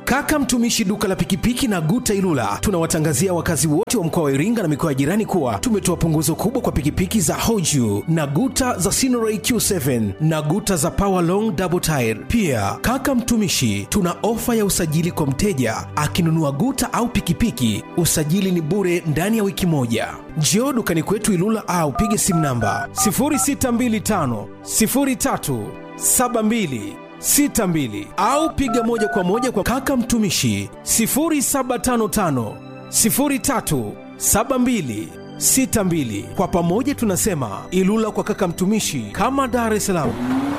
Kaka Mtumishi duka la pikipiki na Guta Ilula tunawatangazia wakazi wote wa mkoa wa Iringa na mikoa ya jirani kuwa tumetoa punguzo kubwa kwa pikipiki za Hoju na Guta za Sinoray Q7 na Guta za Power Long Double Tire. Pia kaka Mtumishi tuna ofa ya usajili kwa mteja akinunua Guta au pikipiki, usajili ni bure ndani ya wiki moja. Njoo dukani kwetu Ilula au pige simu namba 0625 03 72 62 au piga moja kwa moja kwa kaka mtumishi 0755 03 72 62. Kwa pamoja tunasema Ilula kwa kaka mtumishi, kama Dar es Salaam.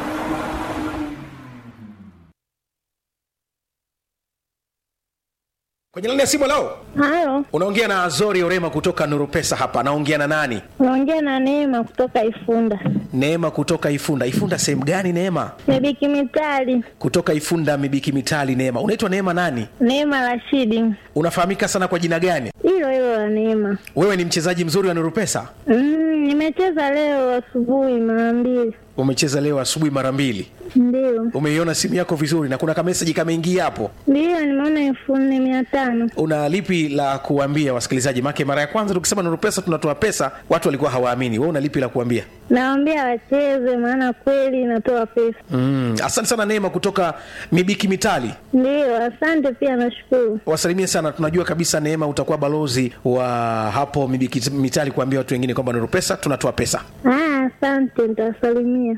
Kwenye laini ya simu lao Halo, unaongea na Azori Orema kutoka Nuru Pesa hapa. Naongea na nani? unaongea na Neema kutoka Ifunda. Neema kutoka Ifunda. Ifunda sehemu gani Neema? Mibiki Mitali, Kutoka Ifunda Mibiki Mitali. Neema, unaitwa Neema nani? Neema Rashidi, Unafahamika sana kwa jina gani? hilo hilo la Neema. Wewe ni mchezaji mzuri wa Nuru Pesa? Mm, nimecheza leo asubuhi mara mbili, Umecheza leo asubuhi mara mbili. ndio Umeiona simu yako vizuri na kuna kameseji kameingia hapo. ndio, nimeona elfu nne mia tano. Una lipi la kuambia wasikilizaji? Make mara ya kwanza tukisema Nuru Pesa tunatoa pesa, watu walikuwa hawaamini. Wewe una lipi la kuambia? Nawaambia wacheze, maana kweli inatoa pesa. Mm, asante sana Neema kutoka Mibiki Mitali. Ndio, asante pia, nashukuru. Wasalimie sana, tunajua kabisa Neema utakuwa balozi wa hapo Mibiki Mitali kuambia watu wengine kwamba Nuru Pesa tunatoa pesa. Ah, asante, nitawasalimia.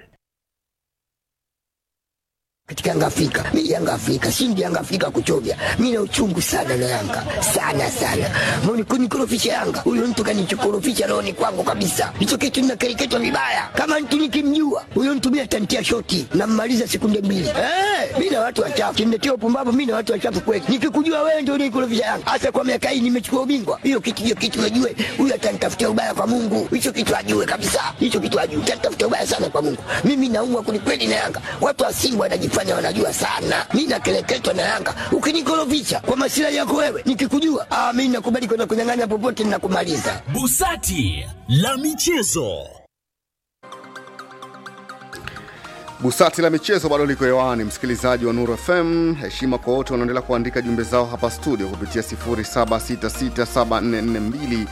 katika Yanga Afrika. Mimi Yanga Afrika, shindi Yanga Afrika kuchovya. Mimi na uchungu sana na Yanga. Sana sana. Mbona kunikorofisha Yanga? Huyo mtu kanichokorofisha roho ni kwangu kabisa. Hicho kitu ninakereketwa vibaya. Kama mtu nikimjua, huyo mtu mimi atanitia shoti na mmaliza sekunde mbili. Eh, mimi na watu wachafu. Kimnetia upumbavu mimi na watu wachafu kweli. Nikikujua wewe ndio unikorofisha Yanga. Hasa kwa miaka hii nimechukua ubingwa. Hiyo kitu hiyo kitu najue. Huyo atanitafutia ubaya kwa Mungu. Hicho kitu ajue kabisa. Hicho kitu ajue. Atanitafutia ubaya sana kwa Mungu. Mimi naumwa kwelikweli na Yanga. Watu wa Simba wanajifanya wanajua sana. Mimi nakeleketwa na Yanga. Ukinikorofisha kwa masilahi yako wewe, nikikujua, ah, mimi nakubali kwenda kunyang'anya popote ninakumaliza. Busati la michezo. Busati la michezo bado liko hewani, msikilizaji wa Nuru FM. Heshima kwa wote wanaendelea kuandika jumbe zao hapa studio kupitia 0766744292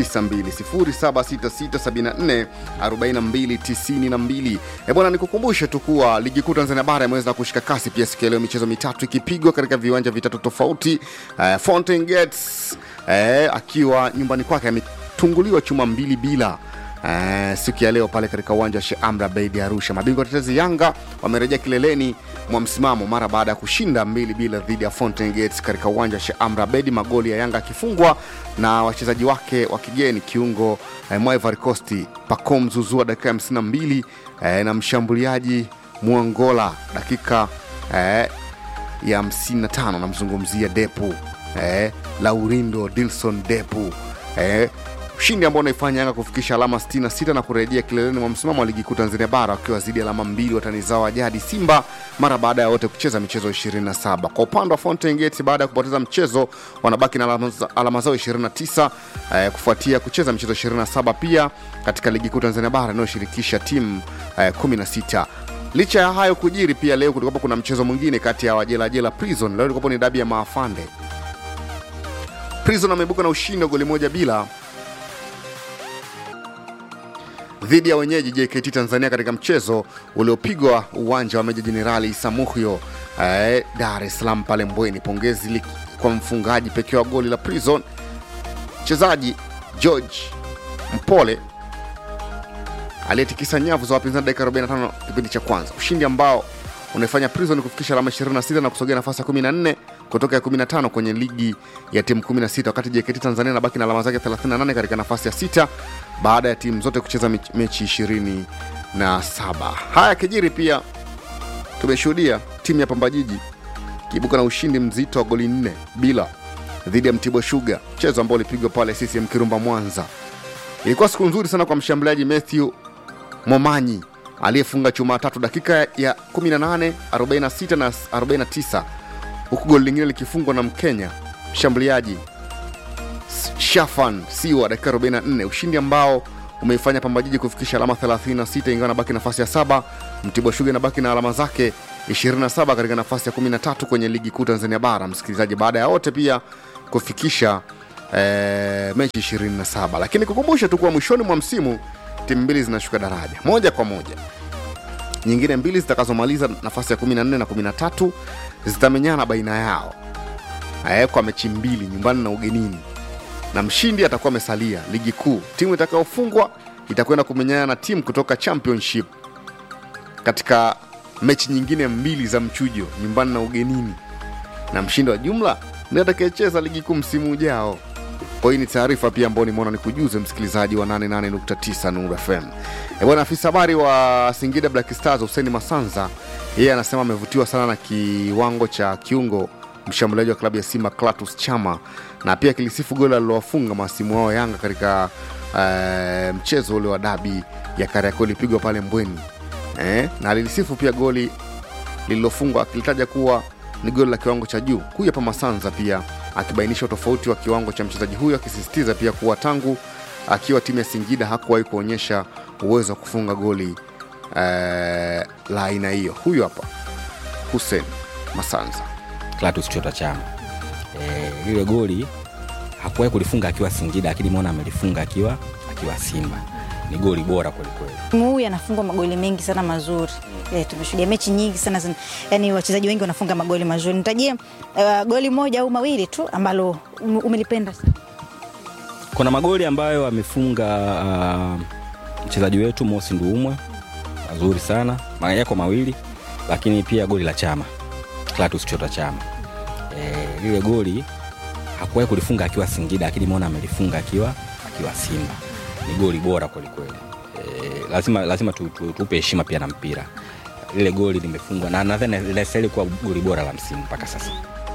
0766744292. Eh bwana, nikukumbushe tu kuwa ligi kuu Tanzania bara imeweza kushika kasi pia siku ya leo, michezo mitatu ikipigwa katika viwanja vitatu tofauti. Uh, Fountain Gates uh, akiwa nyumbani kwake ametunguliwa chuma mbili bila Uh, siku ya leo pale katika uwanja wa Sheikh Amri Abeid Arusha. Mabingwa tetezi Yanga wamerejea kileleni mwa msimamo mara baada ya kushinda mbili bila dhidi ya Fountain Gates katika uwanja wa Sheikh Amri Abeid, magoli ya Yanga akifungwa na wachezaji wake wa kigeni kiungo eh, mwa Ivory Coast Pacome Zouzoua dakika ya 52 eh, na mshambuliaji Muangola dakika eh, ya 55 namzungumzia Depu eh, Laurindo Dilson Depu eh, ushindi ambao unaifanya Yanga kufikisha alama 66 na kurejea kileleni mwa msimamo wa ligi kuu Tanzania bara wakiwa zidi alama mbili watani zao wa jadi Simba mara baada ya wote kucheza michezo 27. Kwa upande wa Fountain Gate baada ya kupoteza mchezo wanabaki na alama, alama zao 29 eh, kufuatia kucheza michezo 27 pia katika ligi kuu Tanzania bara inayoshirikisha timu eh, 16 licha ya hayo kujiri pia leo kulikuwa kuna mchezo mwingine kati ya wajelajela prison leo ilikuwa ni dabi ya maafande prison ameibuka na ushindi wa goli moja bila dhidi ya wenyeji JKT Tanzania katika mchezo uliopigwa uwanja wa Meja Jenerali Isamuhyo eh, Dar es Salaam pale Mbweni. Pongezi li- kwa mfungaji pekee wa goli la Prison, mchezaji George Mpole aliyetikisa nyavu za wapinzani dakika 45 kipindi cha kwanza, ushindi ambao unaifanya Prison kufikisha alama 26 na kusogea nafasi ya 14 kutoka ya 15 kwenye ligi ya timu 16, wakati JKT Tanzania inabaki na alama zake 38 katika nafasi ya sita baada ya timu zote kucheza mich- mechi 27. Haya kijiri pia tumeshuhudia timu ya Pamba Jiji kiibuka na ushindi mzito wa goli nne bila dhidi ya Mtibwa Sugar, mchezo ambao ulipigwa pale CCM Kirumba Mwanza. Ilikuwa siku nzuri sana kwa mshambuliaji Matthew Momanyi aliyefunga chuma tatu dakika ya 18, 46 na 49, huku goli lingine likifungwa na Mkenya mshambuliaji Shafan Siwa dakika 44, ushindi ambao umeifanya Pamba Jiji kufikisha alama 36 ingawa nabaki nafasi ya saba. Mtibwa Sugar inabaki na alama zake 27 katika nafasi ya 13 kwenye ligi kuu Tanzania bara, msikilizaji, baada ya wote pia kufikisha eh, mechi 27. Lakini kukumbusha tu kuwa mwishoni mwa msimu timu mbili zinashuka daraja moja kwa moja nyingine mbili zitakazomaliza nafasi ya 14 na 13 zitamenyana baina yao eh, kwa mechi mbili nyumbani na ugenini na mshindi atakuwa amesalia ligi kuu timu itakayofungwa itakwenda kumenyana na timu kutoka championship katika mechi nyingine mbili za mchujo nyumbani na ugenini na mshindi wa jumla ndiye atakayecheza ligi kuu msimu ujao kwa hii ni taarifa pia ambayo nimeona nikujuze msikilizaji wa 88.9 Nuru FM. E bwana, afisa habari wa Singida Black Stars Hussein Masanza yeye anasema amevutiwa sana na kiwango cha kiungo mshambuliaji wa klabu ya Simba Clatous Chama na pia kilisifu goli alilowafunga mahasimu wao Yanga katika uh, mchezo ule wa dabi ya Kariakoo ilipigwa pale Mbweni eh, na alilisifu pia goli lililofungwa akilitaja kuwa ni goli la kiwango cha juu. Huyu hapa Masanza pia akibainisha utofauti wa kiwango cha mchezaji huyo, akisisitiza pia kuwa tangu akiwa timu ya Singida hakuwahi kuonyesha uwezo wa kufunga goli eh, la aina hiyo. Huyu hapa Hussein Masanza. Clatous Chota Chama. Eh, lile goli hakuwahi kulifunga akiwa Singida, lakini mwona amelifunga akiwa akiwa Simba. Ni goli bora kwelikweli. Msimu huu anafungwa magoli mengi sana mazuri. Eh, tumeshuhudia mechi nyingi sana zin, yani wachezaji wengi wanafunga magoli mazuri. Nitajie uh, goli moja au mawili tu ambalo um- umelipenda sana. Kuna magoli ambayo amefunga uh, mchezaji wetu Mosi Nduumwe mazuri sana, ma- yako mawili, lakini pia goli la Chama, Clatous Chota Chama. Eh, lile goli hakuwahi kulifunga akiwa Singida, lakini mwona amelifunga akiwa akiwa Simba. Ni goli bora kwelikweli. Eh, lazima lazima tu, tu, tupe heshima pia na mpira. Lile goli limefungwa na nadhani linastahili kuwa goli bora la msimu mpaka sasa.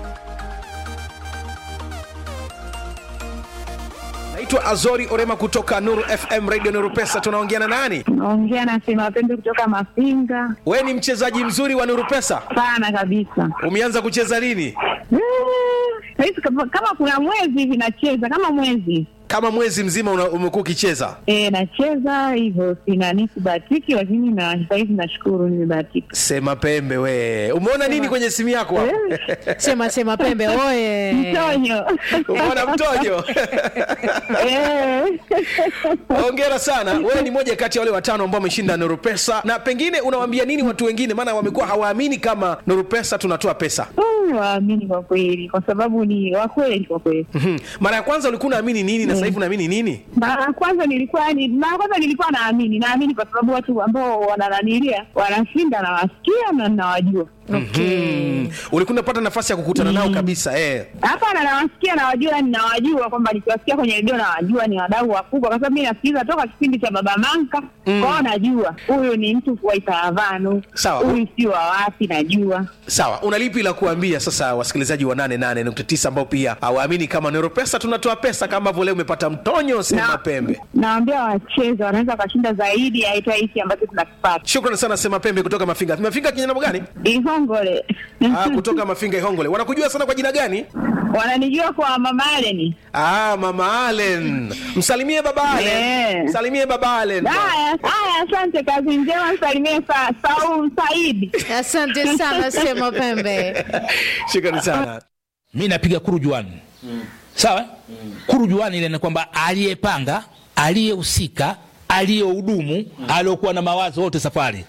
naitwa azori orema kutoka nuru fm radio nuru pesa tunaongea na nani Naongea na Sema Pembe kutoka Mafinga. we ni mchezaji mzuri wa nuru pesa Sana kabisa. umeanza kucheza lini Eh, Saizi kama kama kuna mwezi hivi nacheza kama mwezi kama mwezi mzima una- umekuwa ukicheza e, nacheza hivyo, sina nisibahatiki, lakini na sahizi nashukuru nimebahatika. sema pembe we umeona nini kwenye simu yako hapo? sema sema pembe oye Mtonyo umeona mtojo Eh. hongera sana wewe ni moja kati ya wale watano ambao wameshinda nuru pesa na pengine unawaambia nini watu wengine maana wamekuwa hawaamini kama nuru pesa tunatoa pesa Mm, waamini kwa kweli, kwa sababu ni wakweli kwa kweli. Mhm. mara ya kwanza ulikuwa unaamini nini na sasa hivi unaamini nini Mara ya kwanza nilikuwa ni mara ya kwanza nilikuwa naamini, naamini kwa sababu watu ambao wanananilia wanashinda, nawasikia na nawajua. mm. ulikuwa unapata nafasi ya kukutana nao kabisa eh. Hapana, nawasikia nawajua, yani nawajua kwamba nikiwasikia kwenye redio nawajua ni wadau wakubwa, kwa sababu mi nasikiliza toka kipindi cha Baba Manka mm. kwao, najua huyu ni mtu wa Itaravanu, Sawa. huyu si wa wapi, najua sawa una lipi la kuambia sasa wasikilizaji wa 88.9 ambao pia hawaamini kama nero pesa tunatoa pesa kama ambavyo leo umepata mtonyo sema Na- pembe nawambia wacheze, wanaweza wakashinda zaidi ya hata hiki ambacho tunakipata shukrani sana sema pembe kutoka mafinga mafinga kinyana gani Ihongole. ah, kutoka mafinga ihongole wanakujua sana kwa jina gani wananijua kwa Mama Aleni. ah, mama alen msalimie baba alen Eh. msalimie baba alen Haya, haya, asante, kazi njema, msalimie sa, Saul Saidi. asante sana sema pembe shukrani sana mi napiga kurujuani sawa kurujuani ile ni kwamba aliyepanga aliyehusika aliyehudumu aliokuwa na mawazo wote safari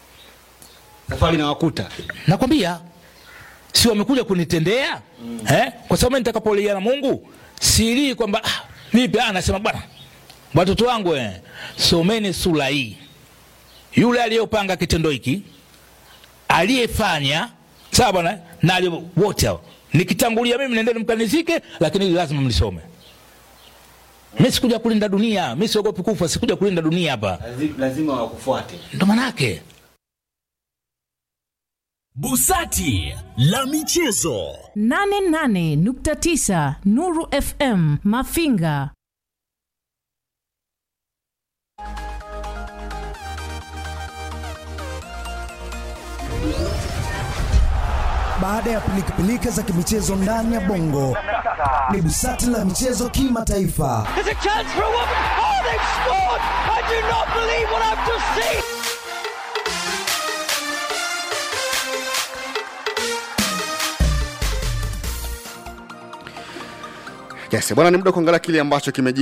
Safari na wakuta. nakwambia si wamekuja kunitendea eh? kwa sababu mimi nitakapolia na mungu silii kwamba ah, vipi ah, nasema bwana watoto wangu eh, someni sura hii yule aliyopanga kitendo hiki aliyefanya sawa bwana na aliye- wote hao nikitangulia mimi nendeni mkanizike lakini hili lazima mlisome mi sikuja kulinda dunia mi siogopi kufa sikuja kulinda dunia hapa Lazima wakufuate. ndo manake Busati la michezo. 88.9 Nuru FM Mafinga Baada ya pilikapilika za kimichezo ndani ya bongo, ni busati la michezo kimataifa. yes bwana ni muda wa kuangalia kile ambacho kimeji